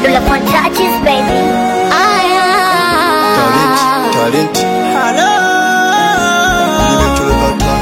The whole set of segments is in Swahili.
Pull up on touches, baby. Talent, talent. Nimetulokata.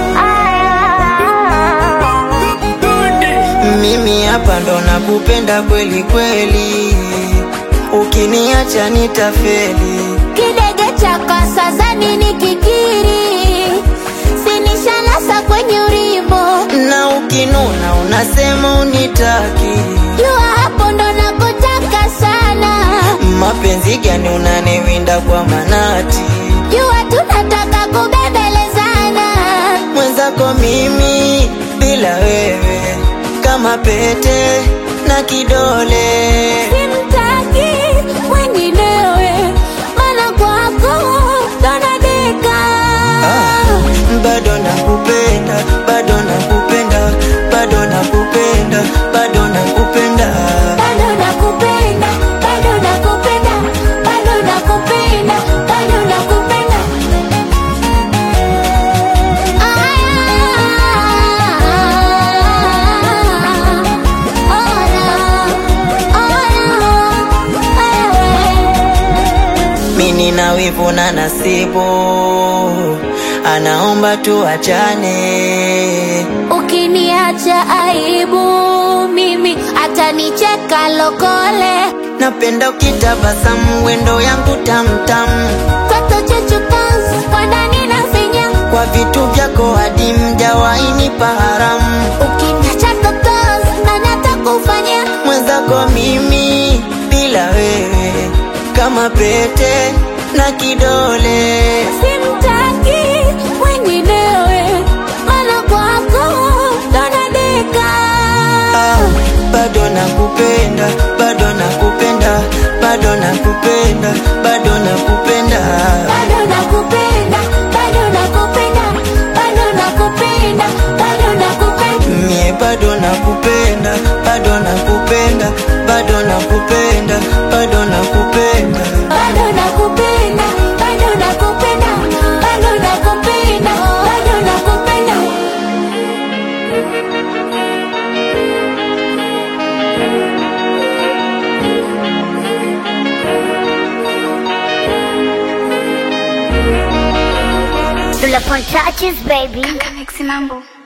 Mimi hapa ndo nakupenda kweli kweli, ukiniacha nitafeli. Kidege cha kasa zani ni kikiri, sinishanasa kwenye urimbo. Na ukinuna unasema unitaki, Jua hapo ndo nakutaka sana, mapenzi gani unaniwinda kwa manati? jua tunataka kubembelezana. Mwenzako mimi bila wewe kama pete na kidole. Simtaki mwenginewe, maana kwako ndo nadeka. Ah, bado nakupenda, bado nakupenda, bado nakupenda, bado nakupenda. Bado nakupenda, bado nakupenda, bado nakupenda, bado nakupenda. Mimi na wivu na nasibu, anaomba tuachane. Ukiniacha aibu, mimi atanicheka lokole. Napenda ukitabasamu, wendo yangu tamtam, Toto chechu pants, kwa ndani na finya. kwa vitu vyako hadi mjawahi nipa haramu. Ukiniacha totos, nani atakufanyia? Mwenzako mimi bila wewe kama pete na kidole. Simtaki mwenginewe, maana kwako ndo nadeka. Ah, bado nakupenda, bado nakupenda, bado nakupenda, bado nakupenda. Bado nakupenda, bado nakupenda, bado nakupenda, bado nakupenda. Mie bado nakupenda, bado nakupenda, bado nakupenda, bado nakupenda. Bado nakupenda, bado nakupenda, bado nakupenda, bado nakupenda. Pull up on touches, baby. Mixi mambo.